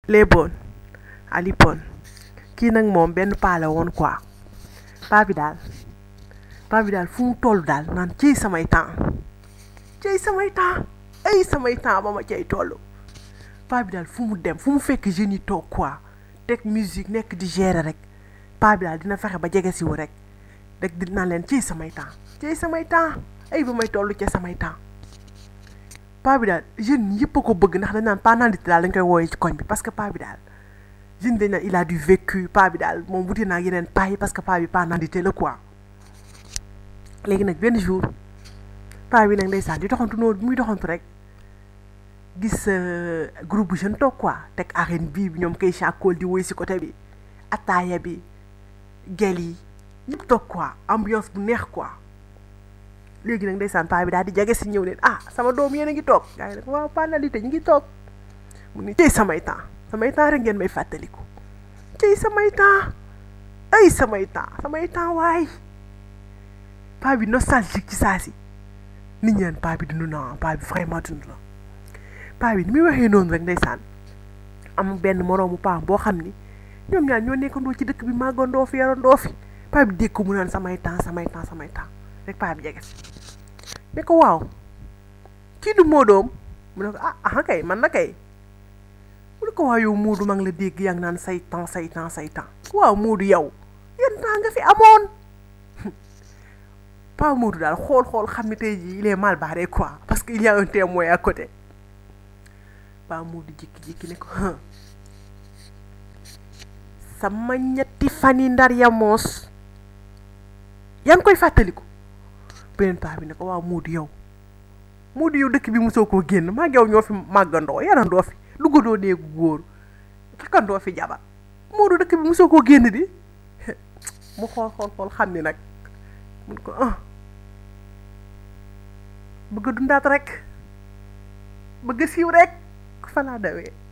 léeboon alipoon kii nag moom benn paa la woon quoi paa bi daal paa bi daal fu mu toll daal naan ciy samay temps ciy samay temps ay samay temps ba ma cay toll paa bi daal fu mu dem fu mu fekk jeunes yi toog quoi teg musique nekk di gérer rek paa bi daal dina fexe ba jege siwu rek rek di naan leen ciy samay temps ciy samay temps ay ba may toll ca samay temps paa bi daal jeune yëpp a ko bëgg ndax dañ naan paa nandite daal dañ koy wooyee ci koñ bi parce que paa bi daal jeune dañ naan il a du vécu paa bi daal moom wuti naa yeneen paa yi parce que paa bi paa nandite la quoi léegi nag benn jour paa bi nag ndeysaan di doxantu noonu bi muy doxantu rek gis groupe bu jeune toog quoi teg arène bii bi ñoom kay chacool di woy si côté bi ataaya bi gel yi ñëpp toog quoi ambiance bu neex quoi léegi nag ndeysaan paa bi daal di jege si ñëw leen ah sama doom yéen a ngi toog gars yi nag waaw paa nandite ñu ngi toog mu ni tey samay temps samay temps rek ngeen may fàttaliku tey samay temps ay samay temps samay temps waay paa bi nostalgique ci saa si nit ñaan paa bi dund na paa bi vraiment dund na paa bi ni muy waxee noonu rek ndeysaan am benn moroomu paa boo xam ni ñoom ñaar ñoo nekkandoo ci dëkk bi màggandoo fi yarandoo fi paa bi dégg ko mu naan samay temps samay temps samay temps rek paa bi jege si ne ko waaw kii du Moodoom mu ne ko ah ah kay man na kay mu ne ko waaw yow Moodu maa ngi la dégg yaa ngi naan say temps say temps say temps waaw Moodu yow yan temps nga fi amoon pas Moodu daal xool xool xam ne tey jii il est mal barré quoi parce que il y a un témoin à côté pas Moodu jékki-jékki ne ko sama ñetti fan yi ndar ya moos yaa ngi koy fàttaliku beneen paa bi ne ko waaw Moodu yow Moodu yow dëkk bi mosoo koo génn maa ngi yow ñoo fi màggandoo yarandoo fi duggandoo néegu góor takkandoo fi jabar Moodu dëkk bi mosoo koo génn di mu xool xool xool xam ni nag mun ko ah bëgg a dundaat rek bëgg a siiw rek fa laa dawee